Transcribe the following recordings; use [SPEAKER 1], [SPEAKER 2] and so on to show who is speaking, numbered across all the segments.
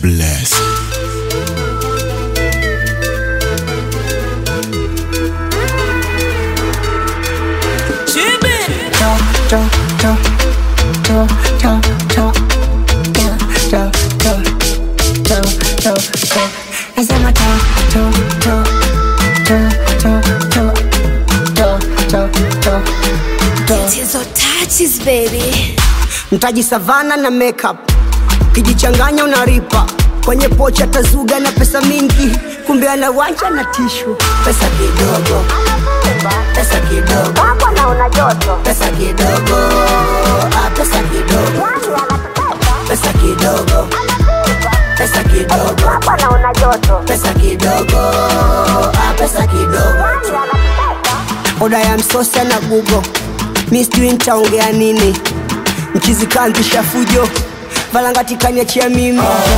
[SPEAKER 1] bless.
[SPEAKER 2] Nasema to, to, to, to, to, to, to, to, to, to.
[SPEAKER 3] Hizo touches baby.
[SPEAKER 2] mtaji savana na makeup kijichanganya unaripa kwenye pocha tazuga na pesa mingi kumbe anawanja na tishu pesa kidogo pesa kidogo pesa kidogo ah, pesa kidogo pesa kidogo pesa kidogo pesa kidogo ah, pesa kidogo oda ya msosa na gugo mi sijui nitaongea nini mchizikanzisha fujo valangatikaniachia mimi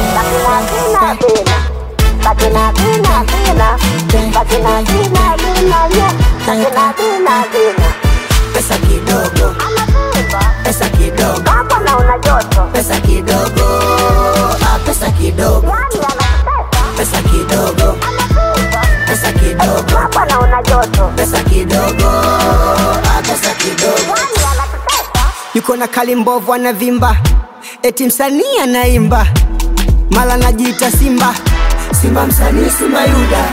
[SPEAKER 2] pesa kidogo pesa kidogo pesa kidogo ah, pesa kidogo pesa kidogo pesa kidogo pesa kidogo ah, pesa kidogo yuko na kali mbovu anavimba eti msanii anaimba mala najiita simba simba msanii simba yuda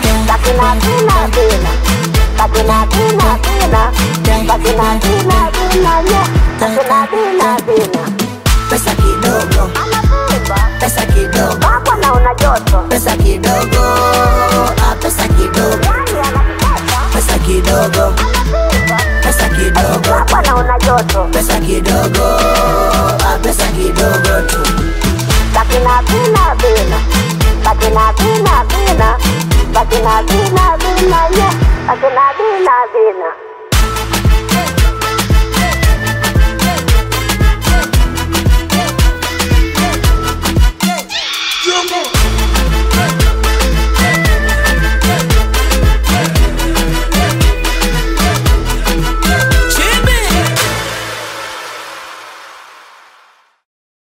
[SPEAKER 2] pesa kidogo pesa kidogo pesa kidogo ah, pesa kidogo pesa kidogo pesa kidogo pesa kidogo ah, pesa kidogo tu
[SPEAKER 4] Bakina bina bina, bakina bina bina, bakina bina bina, yeah, bakina bina bina.